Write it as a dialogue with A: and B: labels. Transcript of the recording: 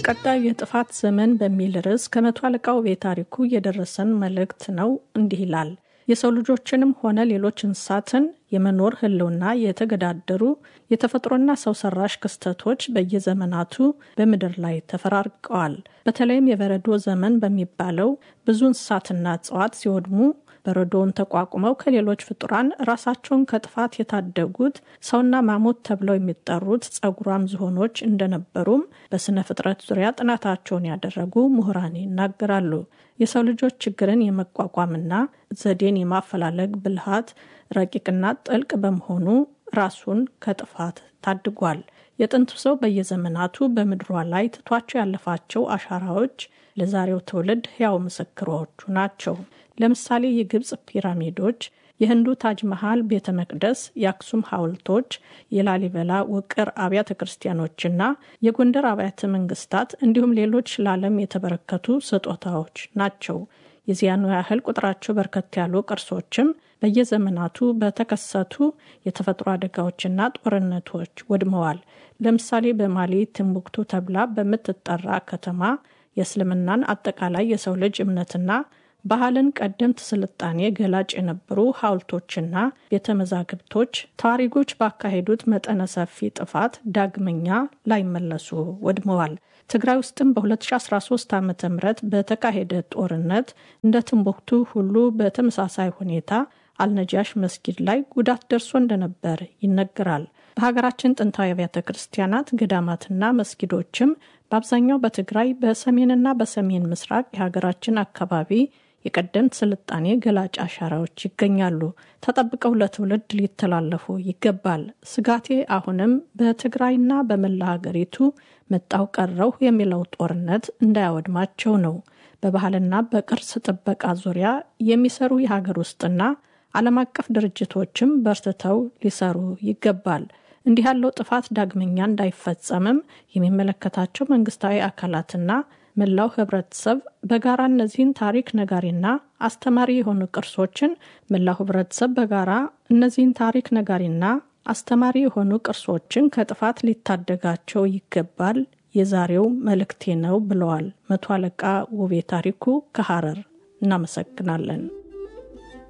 A: ቀጣዩ የጥፋት ዘመን በሚል ርዕስ ከመቶ አለቃ ውቤ ታሪኩ የደረሰን መልእክት ነው። እንዲህ ይላል። የሰው ልጆችንም ሆነ ሌሎች እንስሳትን የመኖር ሕልውና የተገዳደሩ የተፈጥሮና ሰው ሰራሽ ክስተቶች በየዘመናቱ በምድር ላይ ተፈራርቀዋል። በተለይም የበረዶ ዘመን በሚባለው ብዙ እንስሳትና እጽዋት ሲወድሙ በረዶውን ተቋቁመው ከሌሎች ፍጡራን ራሳቸውን ከጥፋት የታደጉት ሰውና ማሞት ተብለው የሚጠሩት ጸጉራም ዝሆኖች እንደነበሩም በስነ ፍጥረት ዙሪያ ጥናታቸውን ያደረጉ ምሁራን ይናገራሉ። የሰው ልጆች ችግርን የመቋቋምና ዘዴን የማፈላለግ ብልሃት ረቂቅና ጥልቅ በመሆኑ ራሱን ከጥፋት ታድጓል። የጥንቱ ሰው በየዘመናቱ በምድሯ ላይ ትቷቸው ያለፋቸው አሻራዎች ለዛሬው ትውልድ ሕያው ምስክሮቹ ናቸው። ለምሳሌ የግብፅ ፒራሚዶች፣ የህንዱ ታጅ መሃል ቤተ መቅደስ፣ የአክሱም ሐውልቶች፣ የላሊበላ ውቅር አብያተ ክርስቲያኖችና የጎንደር አብያተ መንግስታት እንዲሁም ሌሎች ለዓለም የተበረከቱ ስጦታዎች ናቸው። የዚያኑ ያህል ቁጥራቸው በርከት ያሉ ቅርሶችም በየዘመናቱ በተከሰቱ የተፈጥሮ አደጋዎችና ጦርነቶች ወድመዋል። ለምሳሌ በማሊ ትምቡክቱ ተብላ በምትጠራ ከተማ የእስልምናን አጠቃላይ የሰው ልጅ እምነትና ባህልን ቀደምት ስልጣኔ ገላጭ የነበሩ ሐውልቶችና ቤተ መዛግብቶች ተዋሪጎች ባካሄዱት መጠነ ሰፊ ጥፋት ዳግመኛ ላይመለሱ ወድመዋል። ትግራይ ውስጥም በ2013 ዓ ም በተካሄደ ጦርነት እንደ ትንቦክቱ ሁሉ በተመሳሳይ ሁኔታ አልነጃሽ መስጊድ ላይ ጉዳት ደርሶ እንደነበር ይነገራል። በሀገራችን ጥንታዊ አብያተ ክርስቲያናት፣ ገዳማትና መስጊዶችም በአብዛኛው በትግራይ በሰሜንና በሰሜን ምስራቅ የሀገራችን አካባቢ የቀደምት ስልጣኔ ገላጭ አሻራዎች ይገኛሉ። ተጠብቀው ለትውልድ ሊተላለፉ ይገባል። ስጋቴ አሁንም በትግራይና በመላ ሀገሪቱ መጣው ቀረው የሚለው ጦርነት እንዳያወድማቸው ነው። በባህልና በቅርስ ጥበቃ ዙሪያ የሚሰሩ የሀገር ውስጥና ዓለም አቀፍ ድርጅቶችም በርትተው ሊሰሩ ይገባል። እንዲህ ያለው ጥፋት ዳግመኛ እንዳይፈጸምም የሚመለከታቸው መንግስታዊ አካላትና መላው ህብረተሰብ በጋራ እነዚህን ታሪክ ነጋሪና አስተማሪ የሆኑ ቅርሶችን መላው ህብረተሰብ በጋራ እነዚህን ታሪክ ነጋሪና አስተማሪ የሆኑ ቅርሶችን ከጥፋት ሊታደጋቸው ይገባል የዛሬው መልእክቴ ነው ብለዋል መቶ አለቃ ውቤ ታሪኩ ከሐረር። እናመሰግናለን።